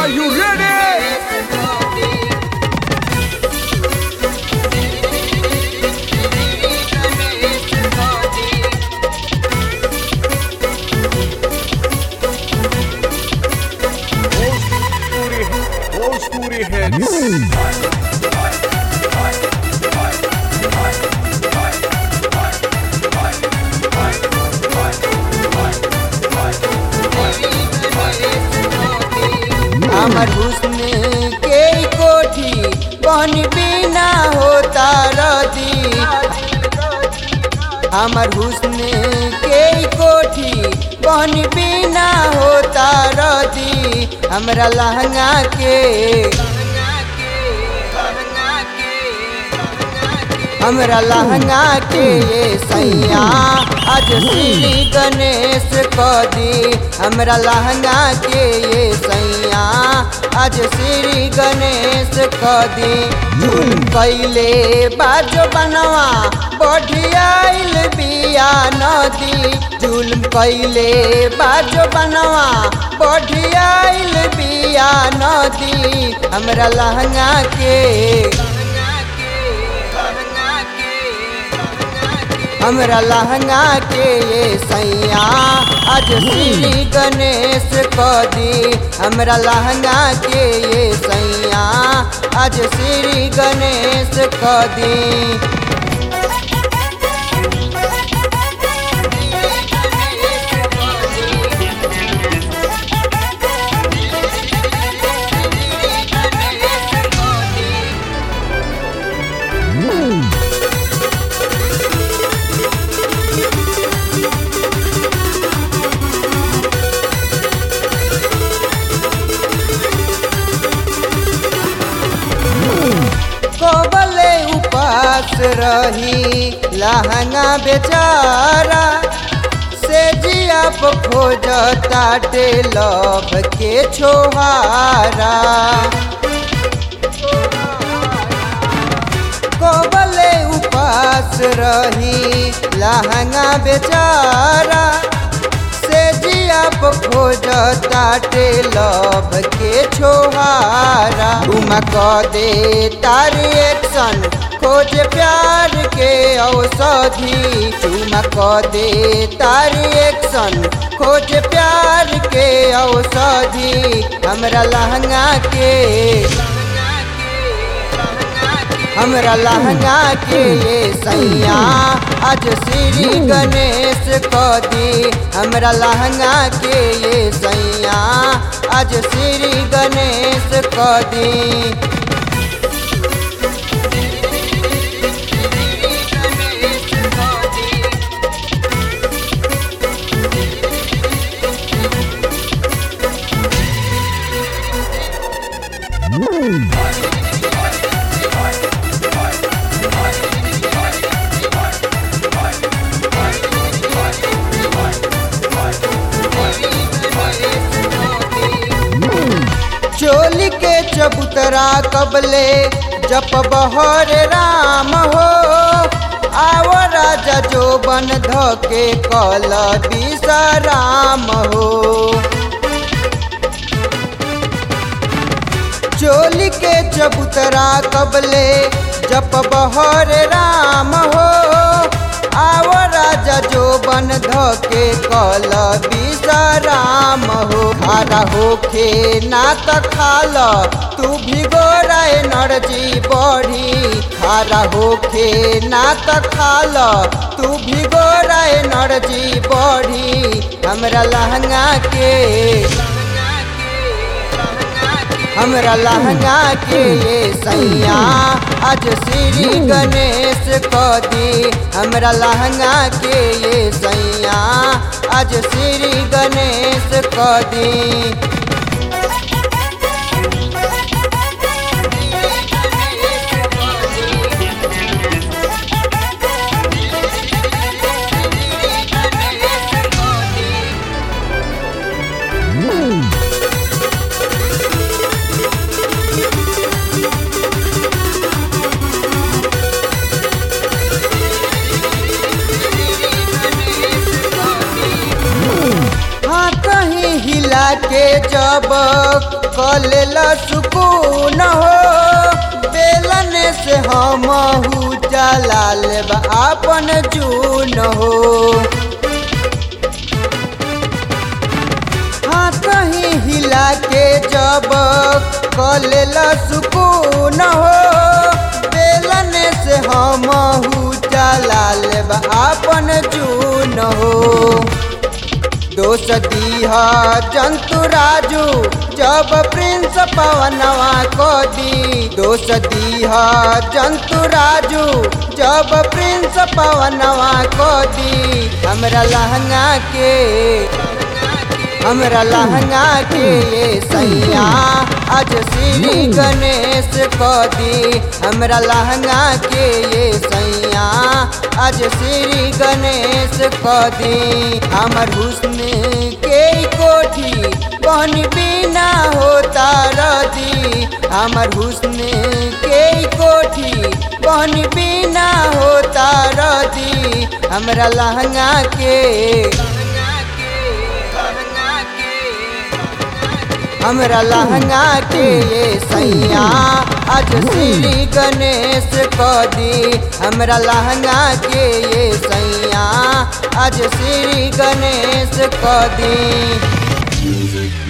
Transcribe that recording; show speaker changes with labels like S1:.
S1: Are you ready? Bhojpuri, Bhojpuri hits.
S2: हमर हुस्न के कोठी बन बिना होता रदी हमर हुस्न के कोठी बन बिना होता रदी हमरा लहंगा के हमरा लहंगा के ये सैया आज श्री गणेश क दी हमरा लहंगा के ये सैया आज श्री गणेश क दी झूल कैले बाजो बनवा बढ़ियाइल बिया नदी जुल्म कैले बाजो बनवा बढ़ियाइल बिया नदी हमरा लहंगा के हमरा लहंगा के ये सैया आज श्री गणेश क दी हमरा लहंगा के ये सैया आज श्री गणेश क दी कबले उपास रही लहंगा बेचारा से जिया खोज ताटे लभ के छोहारा कबले उपास रही लहंगा बेचारा से जिया खोज ताटे लभ के छोहारा उमा क दे तार एक्शन खोज प्यार के औषधि चुमा क दे तार एक्शन खोज प्यार के औषधि हमरा लहंगा के हमरा लहंगा के ये सैया आज श्री गणेश क दी हमरा लहंगा के ये सैया आज श्री गणेश क दी चोली के चबूतरा कबले जप बहर राम हो आव राजा जो बन धके कल विश्राम हो चोली के चबूतरा कबले जप बहर राम हो आव राजा जो बन धके कल विश्राम हो खारा होखे ना त खाल तू भिगोरा एनर्जी बढ़ी खारा होखे ना त खाल तू भिगोरा एनर्जी बढ़ी हमरा लहंगा के हमरा लहंगा के ये सैया आज श्री गणेश क दी हमरा लहंगा के ये सैया आज श्री गणेश क दी हाँ कहीं हिला के कलेला सुकून हो बेलन से हम जला लेब आपन जून हो हाथ ही हिला के जब कलेला सुकून हो बेलन से हम जला लेब आपन जून हो दोष दीह जंतु राजू जब प्रिंस पवनवा को दी दोष दीह जंतु राजू जब प्रिंस पवनवा को दी हमरा लहंगा के हमरा लहंगा के ये सैया आज श्री गणेश को दी हमरा लहंगा के ये सैया आज श्री गणेश को दी हमर हुस्न के कोठी बन बिना होता रदी हमर हुस्न के कोठी बन बिना होता रदी हमरा लहंगा के हमरा लहंगा के ये सैया आज श्री गणेश को दी हमरा लहंगा के ये सैया आज श्री गणेश को दी